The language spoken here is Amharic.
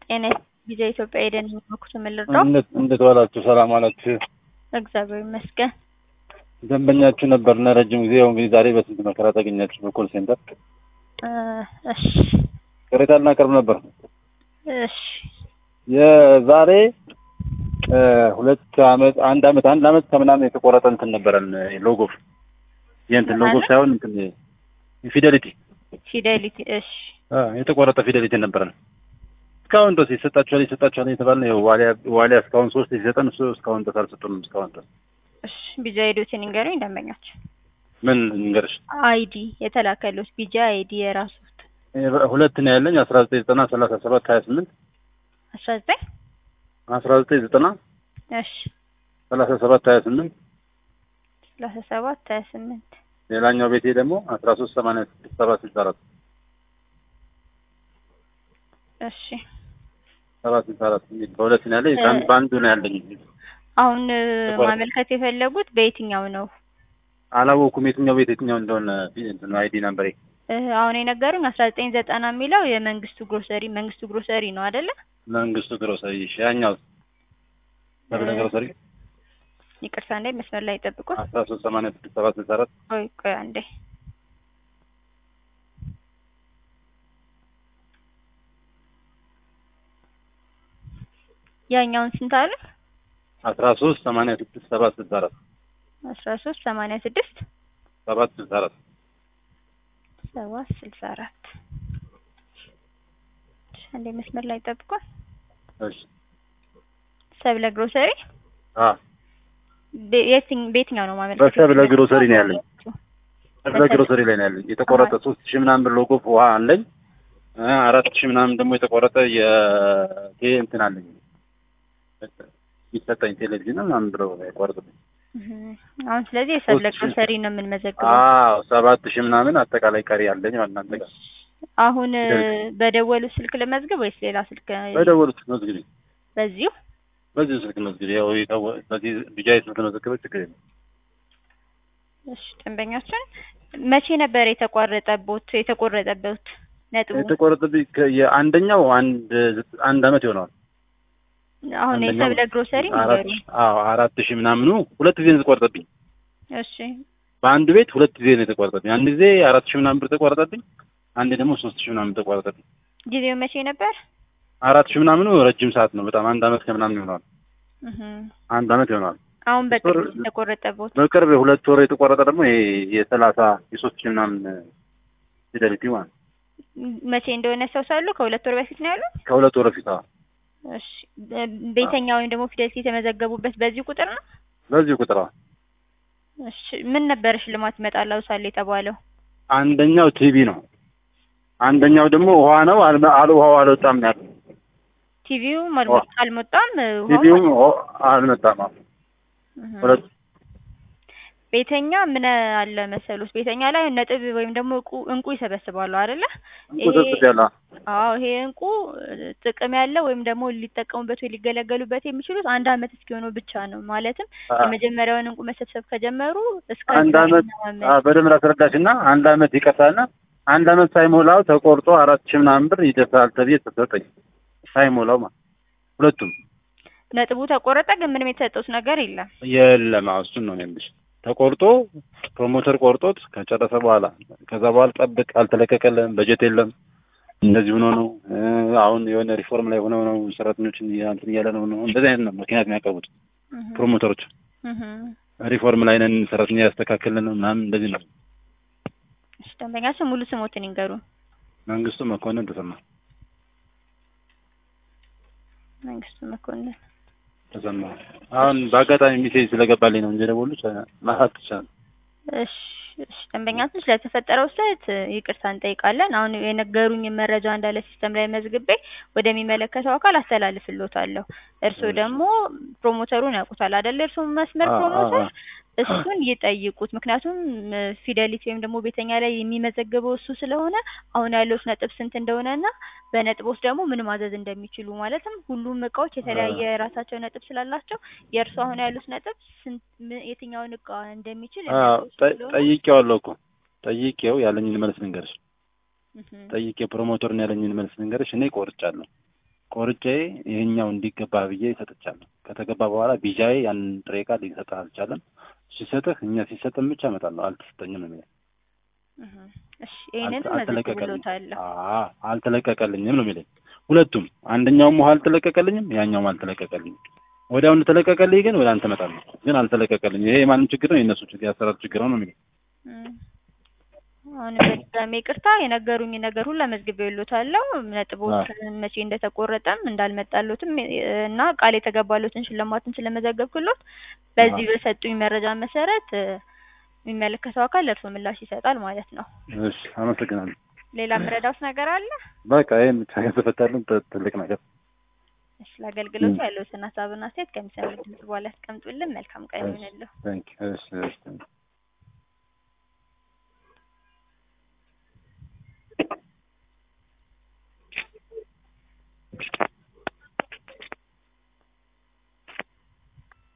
ጤና ጊዜ ኢትዮጵያ ሄደን የሚመኩት የምንረዳው እንዴት ዋላችሁ? ሰላም ዋላችሁ? እግዚአብሔር ይመስገን። ደንበኛችሁ ነበርና ረጅም ጊዜ ያው እንግዲህ ዛሬ በስንት መከራ ታገኛችሁ በኮል ሴንተር እ እሺ ቅሬታ ልናቀርብ ነበር። እሺ የዛሬ እ ሁለት አመት አንድ አመት አንድ አመት ከምናምን የተቆረጠ እንትን ነበረን ሎጎ የእንትን ሎጎ ማለት? ሳይሆን እንትን ፊደሊቲ ፊዴሊቲ እሺ አ የተቆረጠ ፊደሊቲ ነበረን። እስካሁን ድረስ ይሰጣችኋል ይሰጣችኋል የተባልን ይኸው ዋሊያ ዋሊያ እስካሁን ሶስት ሲሰጠን እሱ እስካሁን ድረስ አልሰጡንም። እስካሁን ድረስ እሺ ቢጃ ሄዶትን ንገሩኝ ደንበኛቸው ምን እንገርሽ አይዲ የተላከሉት ቢጃ አይዲ የራሱት ሁለት ነው ያለኝ አስራ ዘጠኝ ዘጠና ሰላሳ ሰባት ሀያ ስምንት አስራ ዘጠኝ አስራ ዘጠኝ ዘጠና እሺ ሰላሳ ሰባት ሀያ ስምንት ሰላሳ ሰባት ሀያ ስምንት ሌላኛው ቤቴ ደግሞ አስራ ሶስት ሰማንያ ስድስት ሰባት ስልሳ አራት እሺ ሰባት ስልሳ አራት የሚል በሁለት ነው ያለኝ ከአንድ- በአንዱ ነው ያለኝ አሁን እ, ተቆረጠ። ማመልከት የፈለጉት በየትኛው ነው? አላወኩም የትኛው ቤት የትኛው እንደሆነ እንትን አይዲ ናምበሬ እ, አሁን የነገሩኝ አስራ ዘጠኝ ዘጠና የሚለው የመንግስቱ ግሮሰሪ መንግስቱ ግሮሰሪ ነው አይደለ? መንግስቱ ግሮሰሪ እሺ ያኛው ሰብለ ግሮሰሪ ይቅርታ እንደ መስመር ላይ ጠብቁን። አስራ ሶስት ሰማንያ ስድስት ሰባት ስልሳ አራት ቆይ ቆይ አንዴ ያኛውን ስንት አለ? አስራ ሶስት ሰማንያ ስድስት ሰባት ስልሳ አራት አስራ ሶስት ሰማንያ ስድስት ሰባት ስልሳ አራት ሰባት ስልሳ አራት አንዴ መስመር ላይ ጠብቁን። እሺ ሰብለ ግሮሰሪ አ በ- የትኝ- በየትኛው ነው ማመልከት? በሰብለ ግሮሰሪ ነው ያለኝ። ሰብለ በሰብለ- ግሮሰሪ ላይ ነው ያለኝ የተቆረጠ ሶስት ሺህ ምናምን ብር ሎጎ ውሃ አለኝ እ አራት ሺህ ምናምን ደግሞ የተቆረጠ የቴ እንትን አለኝ የሚሰጠኝ ቴሌቪዥን ምናምን ብለው የቆረጡብኝ እህ፣ አሁን ስለዚህ የሰብለ ሶስት ሺህ- ግሮሰሪ ነው የምንመዘግበው። አዎ ሰባት ሺህ ምናምን አጠቃላይ ቀሪ አለኝ ማለት እናንተ ጋር አሁን እ፣ በደወሉ ስልክ ልመዝግብ ወይስ ሌላ ስልክ? በደወሉት መዝግቢ በዚሁ በዚህ ስልክ መዝግቢ ያው የታወ- በዚህ ቢጃይ ስለተመዘገበ ችግር የለም እሺ፣ ደንበኛችን መቼ ነበር የተቋረጠቦት የተቆረጠበት ነጥቡ? የተቆረጠብኝ ከ- የአንደኛው አንድ ዘ- አንድ አመት ይሆነዋል አሁን አንደኛው የሰብለ ግሮሰሪ አራት ንገሩኝ። አዎ አራት ሺህ ምናምኑ ሁለት ጊዜ ነው የተቆረጠብኝ እሺ በአንድ ቤት ሁለት ጊዜ ነው የተቆረጠብኝ አንድ ጊዜ አራት ሺህ ምናምን ብር ተቆረጠብኝ አንዴ ደግሞ ሶስት ሺህ ምናምን ተቆረጠብኝ ጊዜው መቼ ነበር? አራት ሺህ ምናምኑ ረጅም ሰዓት ነው በጣም አንድ አመት ከምናምን ይሆነዋል እህ፣ አንድ አመት ይሆነዋል አሁን በቅርብ ወር- የተቆረጠቦት በቅርብ ሁለት ወር የተቆረጠ ደግሞ ይሄ የሰላሳ የሶስት ሺህ ምናምን ፊደሊቲ ማለት ነው። መቼ እንደሆነ ያስታውሳሉ? ከሁለት ወር በፊት ነው ያሉት? ከሁለት ወር በፊት አዎ። እሺ በ- ቤተኛ ወይም ደግሞ ፊደልቲ የተመዘገቡበት በዚህ ቁጥር ነው? በዚህ ቁጥር አዎ። እሺ ምን ነበር ሽልማት ይመጣል አውሳለ የተባለው? አንደኛው ቲቪ ነው አንደኛው ደግሞ ውሃ ነው አልመ- አል ውሃው አልወጣም ነው ያለው ቲቪው አልሞ- አልሞጣም ውሃው ቲቪውም ውሃው አልመጣም አዎ። እህ። ሁለት ቤተኛ ምን አለ መሰሉት ቤተኛ ላይ ነጥብ ወይም ደግሞ እንቁ እንቁ ይሰበስባሉ አይደለ? ቁጥጥር ያለ አዎ ይሄ እንቁ እ, ጥቅም ያለው ወይም ደግሞ ሊጠቀሙበት ወይ ሊገለገሉበት የሚችሉት አንድ አመት እስኪሆነው ብቻ ነው። ማለትም የመጀመሪያውን እንቁ መሰብሰብ ከጀመሩ እስከ አንድ አመት አስረኛው አመት አዎ፣ በደንብ ላስረዳሽ እና አንድ አመት ይቀርታልና አንድ አመት ሳይሞላው ተቆርጦ አራት ሺህ ምናምን ብር ይደርሳል ተብዬ ተሰጠኝ ሳይሞላው ማለት ሁለቱም ነጥቡ ተቆረጠ፣ ግን ምንም የተሰጠውት ነገር የለም። የለም አዎ፣ እሱን ነው የሚልሽ ተቆርጦ ፕሮሞተር ቆርጦት ከጨረሰ በኋላ ከዛ በኋላ ጠብቅ አልተለቀቀልም በጀት የለም እንደዚህ ሆኖ ነው እ፣ አሁን የሆነ ሪፎርም ላይ ሆነው ነው ሰራተኞችን እንትን እያለ ነው ነው እንደዚህ አይነት ነው ምክንያት የሚያቀርቡት እህ ፕሮሞተሮች እህ ሪፎርም ላይ ነን ሰራተኛ ያስተካክልን ነው ምናምን እንደዚህ ነው እሺ ደንበኛችን ሙሉ ስሞትን ይንገሩ። መንግስቱ መኮንን ተሰማ መንግስቱ መኮንን ተሰማ አሁን በአጋጣሚ ሚሴጅ ስለገባልኝ ነው እንጂ ደወሉት ማሀት ይቻላል እሺ እሺ ደንበኛችን ስለተፈጠረው ስህተት እ, ይቅርታ እንጠይቃለን። አሁን የነገሩኝ መረጃ እንዳለ ሲስተም ላይ መዝግቤ ወደሚመለከተው አካል አስተላልፍልዎታለሁ። እርስዎ እሺ። ደግሞ ፕሮሞተሩን ያውቁታል አይደለ? እርስዎ መስመር አዎ፣ አዎ፣ ፕሮሞተር አዎ። እሱን ይጠይቁት። ምክንያቱም እ, ፊደሊቲ ወይም ደግሞ ቤተኛ ላይ የሚመዘግበው እሱ ስለሆነ አሁን ያለውት ነጥብ ስንት እንደሆነና በነጥቦች ደግሞ ምን ማዘዝ እንደሚችሉ ማለትም ሁሉም እቃዎች የተለያየ የራሳቸው ነጥብ ስላላቸው የእርሱ አሁን ያሉት ነጥብ ስንት ም- የትኛውን እቃ እንደሚችል አዎ የሚያውቁ እሱ ጠ- ስለሆነ ጠይቄዋለሁ እኮ ጠይቄው ያለኝን መልስ ልንገርሽ እህ ጠይቄ ፕሮሞተርን ያለኝን መልስ ልንገርሽ እኔ ቆርጫለሁ ቆርጬ ይሄኛው እንዲገባ ብዬ ሰጥቻለሁ። ከተገባ በኋላ ቢጃዬ ያንን ጥሬ ዕቃ ሊሰጥህ አልቻለም። ሲሰጥህ እኛ ሲሰጥን ብቻ እመጣለሁ አልተሰጠኝም ነው የሚለኝ። እህ እሺ ይሄንን አልተ- አልተለቀቀልኝም መዘግብሎታለሁ። አዎ፣ አልተለቀቀልኝም ነው የሚለኝ። ሁለቱም አንደኛውም ውሃ አልተለቀቀልኝም፣ ያኛውም አልተለቀቀልኝም። ወዲያውኑ ተለቀቀልኝ ግን ወደ አንተ እመጣለሁ ግን አልተለቀቀልኝም። ይሄ የማንም ችግር ነው የእነሱ ችግር የአሰራር ችግር ነው ነው የሚለኝ። እም፣ አሁን በድጋሚ ይቅርታ የነገሩኝ ነገር ሁሉ መዝግቤሎታለሁ። ነጥቦች መቼ እንደተቆረጠም እንዳልመጣሎትም እና ቃል የተገባሎትን ሽልማትን ስለመዘገብክሎት በዚህ በሰጡኝ መረጃ መሰረት እ፣ የሚመለከተው አካል ለእርሶ ምላሽ ይሰጣል ማለት ነው። እሺ አመሰግናለሁ። ሌላ ምረዳውስ ነገር አለ? በቃ ይሄን ብቻ ከተፈታልን ት- ትልቅ ነገር እሺ ለአገልግሎቱ እም። ያለዎትን ሀሳብና አስተያየት ከሚሰሙት ድምጽ በኋላ ያስቀምጡልን። መልካም ቀን ይሁንልዎ። ታንክ እሺ እሺ